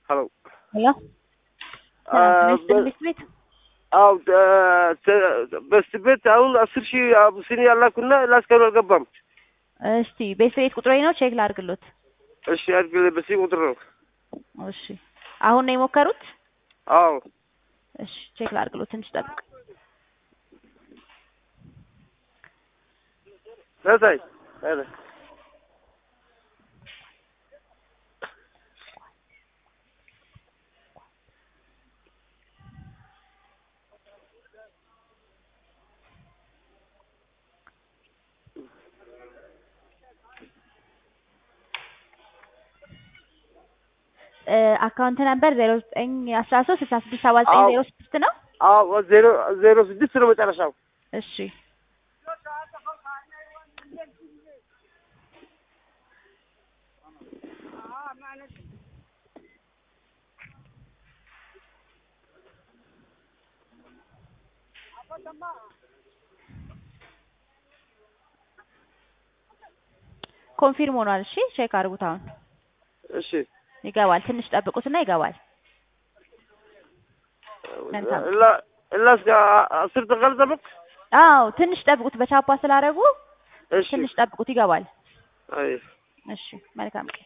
ሄሎ ሄሎ አ፣ ሚኒስትር ቤት ቤት አው በስት ቤት አሁን አስር ሺህ አቡሲኒ ያላኩና ላስከሩ አልገባም። እስቲ ቤት ቤት ቁጥሬ ነው ቼክ ላድርግሎት። እሺ አድርግ በሲ ቁጥር ነው። እሺ አሁን ነው የሞከሩት? አዎ እሺ ቼክ ላድርግሎት፣ ትንሽ ጠብቅ። ነሳይ አረ አካውንት ነበር ዜሮ ዘጠኝ አስራ ሶስት ስልሳ ስድስት ሰባ ዘጠኝ ዜሮ ስድስት ነው። አዎ ዜሮ ዜሮ ስድስት ነው መጨረሻው። እሺ ኮንፊርም ሆኗል። እሺ ቼክ አድርጉት። አሁን እሺ ይገባል። ትንሽ ጠብቁትና ይገባል። መልካም። እላ እላ እስከ አስር ደቂቃ ልጠብቅ። አዎ ትንሽ ጠብቁት። በቻፓ ስላደረጉ እሺ ትንሽ ጠብቁት፣ ይገባል። አይ እሺ መልካም